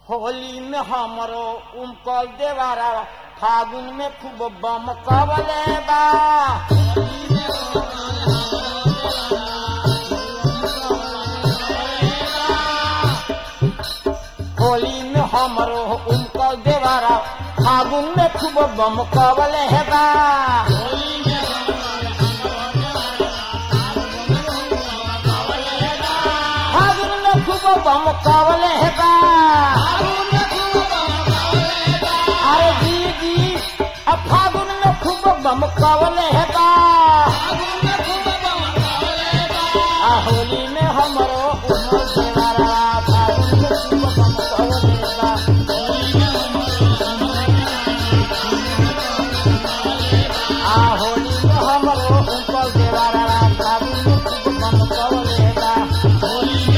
होली में हमरो उमकल देवारा फागुन में खूब बम कवले बा होली में हमरो उमकल देवारा फागुन में खूब बम कवले बा फागुन में खूब बम कवले बा अरे जी जी अब फागुन में खूब बम कवले बा आ होली में हमरो उमर देवारा फागुन में खूब बम कवले बा आ होली में हमरो उमर देवारा फागुन में खूब बम कवले बा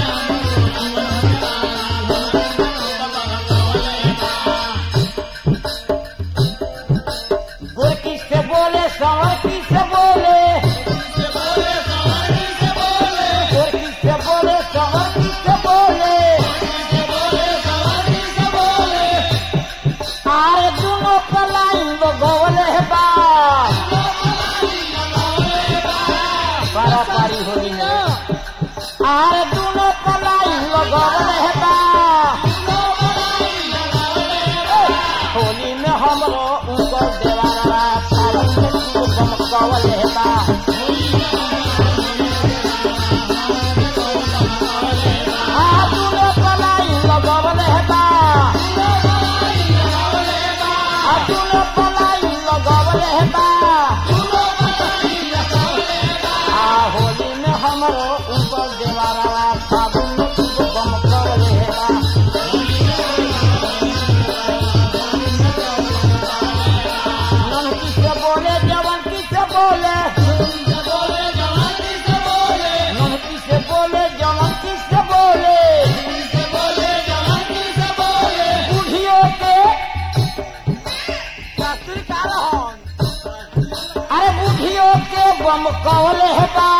गोरकी से बोले संवरकी से बोले गोरकी से बोले संवरकी से बोले आरे दोनों पलाई गवले बा पारी होली में आरे दोनों पलाई गवले बा होली में हमरो ऊपर देवारा पारन में तू बमकवले बा आ दोनों पलाई लगवले बा आ दोनों पलाई लगवले बा आ होली में हमरो ऊपर देवारा फागुन में तू बमकवले बा ननकी से बोले जवन की से बोले ननकी से बोले जवन की से बोले बूढ़ियों के शास्त्री का रहन अरे बूढ़ियों के बम कवले है बा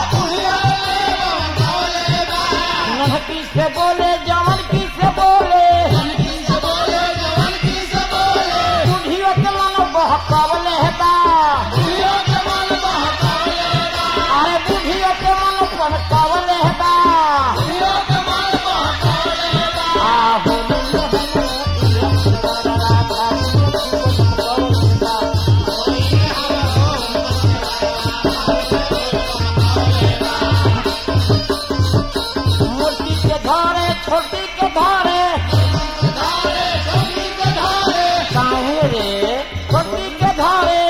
ननकी से बोले जवन की से बोले बूढ़ियों के मन बहकवले है बा अरे बूढ़ियों के मन बहकवले है बा आ होली में मोटी के धारे छोटी के धारे काहे रे छोटी के धारे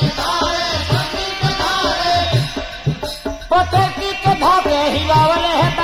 पतकी के धागे हिलावले है